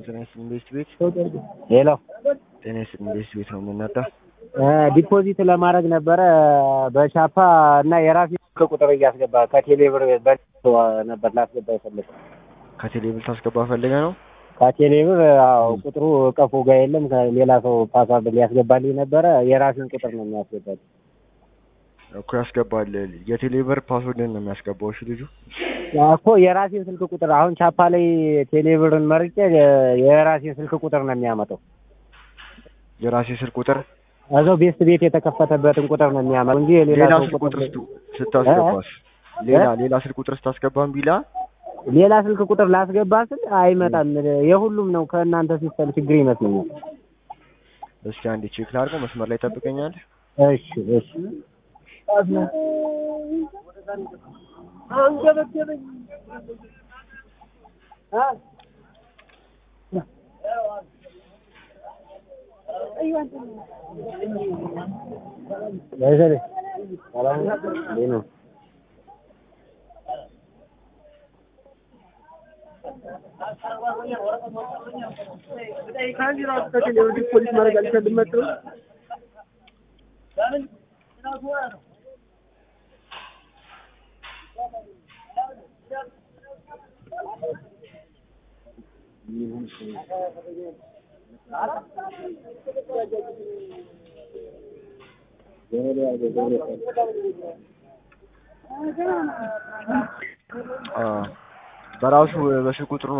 ጤና ይስጥልኝ ቤስት ቤት ሄሎ ጤና ይስጥልኝ ቤስት ቤት ነው የምንመጣው። ዲፖዚት ለማድረግ ነበረ በቻፓ እና የራሴ ስልክ ቁጥር እያስገባ ከቴሌ ብር በ- ነበር ላስገባ የፈለግ ከቴሌ ብር ታስገባ ፈልገ ነው። ከቴሌ ብር አዎ፣ ቁጥሩ ቀፎ ጋር የለም። ሌላ ሰው ፓስዋርድ ሊያስገባልኝ ነበረ። የራሴን ቁጥር ነው የሚያስገባል። እኮ ያስገባል። የቴሌ ብር ፓስወርድን ነው የሚያስገባው። እሺ ልጁ እኮ የራሴን ስልክ ቁጥር አሁን ቻፓ ላይ ቴሌ ብርን መርጬ የራሴን ስልክ ቁጥር ነው የሚያመጣው። የራሴ ስልክ ቁጥር እዛው ቤስት ቤት የተከፈተበትን ቁጥር ነው የሚያመጣው እንጂ የሌላ ሌላ ሰው ስልክ ቁጥር ቁጥር ስቱ- ስታስገባስ ሌላ ሌላ ስልክ ቁጥር ስታስገባም ቢላ ሌላ ስልክ ቁጥር ላስገባ ስል አይመጣም። የሁሉም ነው ከእናንተ ሲስተም ችግር ይመስለኛል። እስኪ አንዴ ቼክ ላድርገው። መስመር ላይ ጠብቀኛል። እሺ እሺ ወይዘሮ ሰላም ነው? እንዴት ነው? አ በራሱ በስልክ ቁጥሩ